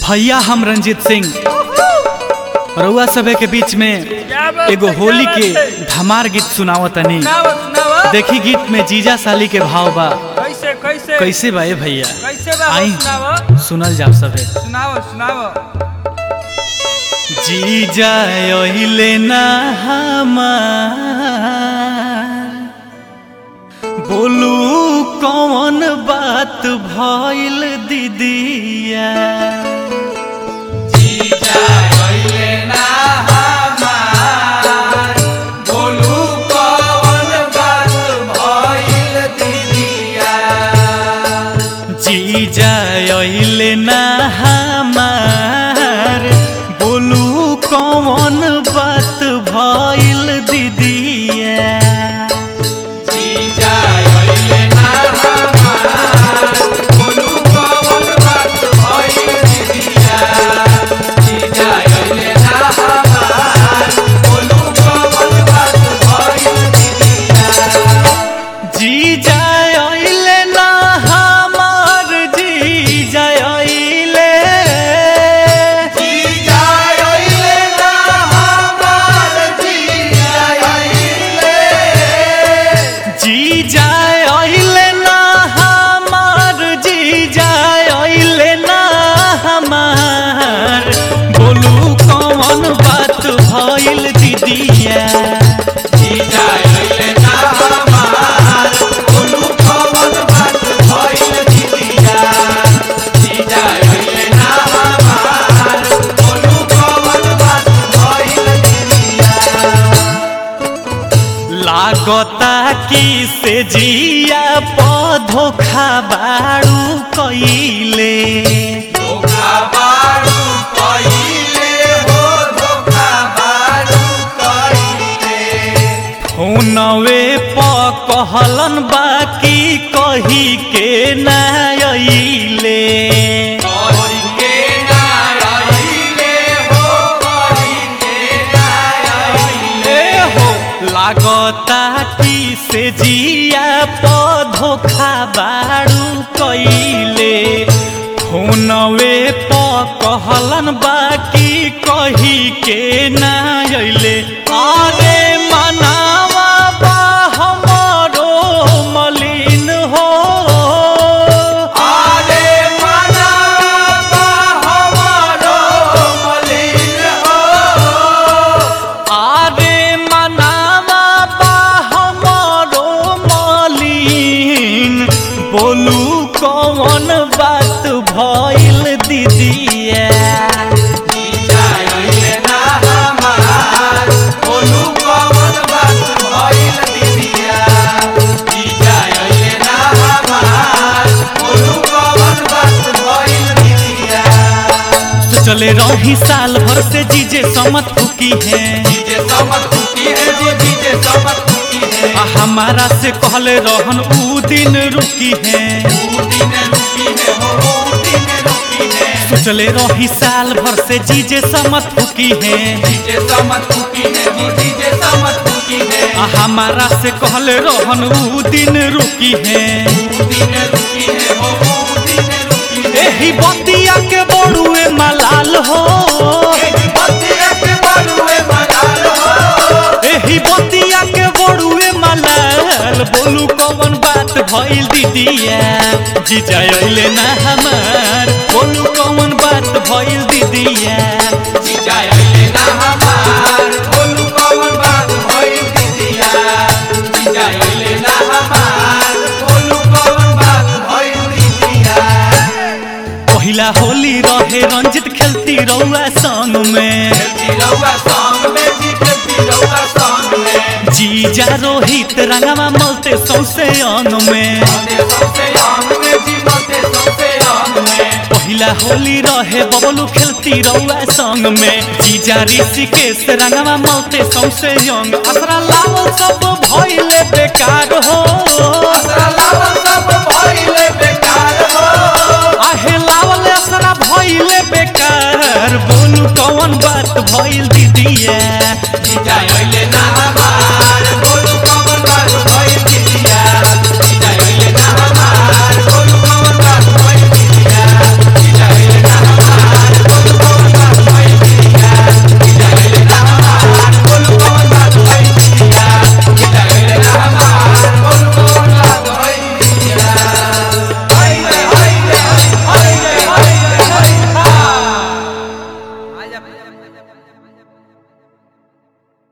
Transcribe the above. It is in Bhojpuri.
भैया हम रंजीत सिंह रउआ सभे के बीच में एगो होली के धमार गीत सुनावत तनी सुनावो सुनावो देखी गीत में जीजा साली के भाव बा कैसे कैसे कैसे बा ए भैया कैसे बा हो आई सुनावो सुनल जाओ सभे सुनावो सुनावो जीजा ओहिले ना हमार बोलू कौन बात भइल दीदिया जीजा ओहिले ना हमार बोलू कौन बात भइल दीदिया जीजा ओहिले ना हमार जीजा ओहिले जीजा ओहिले ना हमार जीजा ओहिले ना हमार बोलू कौन बात भइल दीदिया लागता कि से जिया पधोखा बाड़ू कइले फोनवे प कहलन बाकी कही के ना अइले ए हो लागता कि से जिया पधोखा बाड़ू कइले फोनवे प कहलन बाकी कही के ना अइले अरे मनावा बा हमरो मलिन हो आरे मनावा बा हमरो मलिन बोलू कौन बात भइल दीदिया तो चले रही साल भर से जीजे समत फुकी है आ हमारा से कहले रहन ऊ दिन रुकी है सोचले रही साल भर से जीजे समत फुकी है आ हमारा से कहले रहन ऊ दिन रुकी है एही बतिया के बड़ुए मलाल हो एही बतिया के बड़ुए मलाल बोलू कौन बात भइल दीदिया जीजा अइले ना हमार बोलू कौन बात भइल दीदिया पहिला होली रहे रंजित खेलती रउआ संग में जीजा रोहित रंगवा मलते सौसे अंग में पहिला होली रहे बबलू खेलती रउआ संग में जीजा ऋषिकेश रंगवा मलते सौसे अंग असरा लावल सब भइले बेकार हो आहे लावल असरा भइले बेकार बोलू कौन बात भइल दीदिया जाइले ना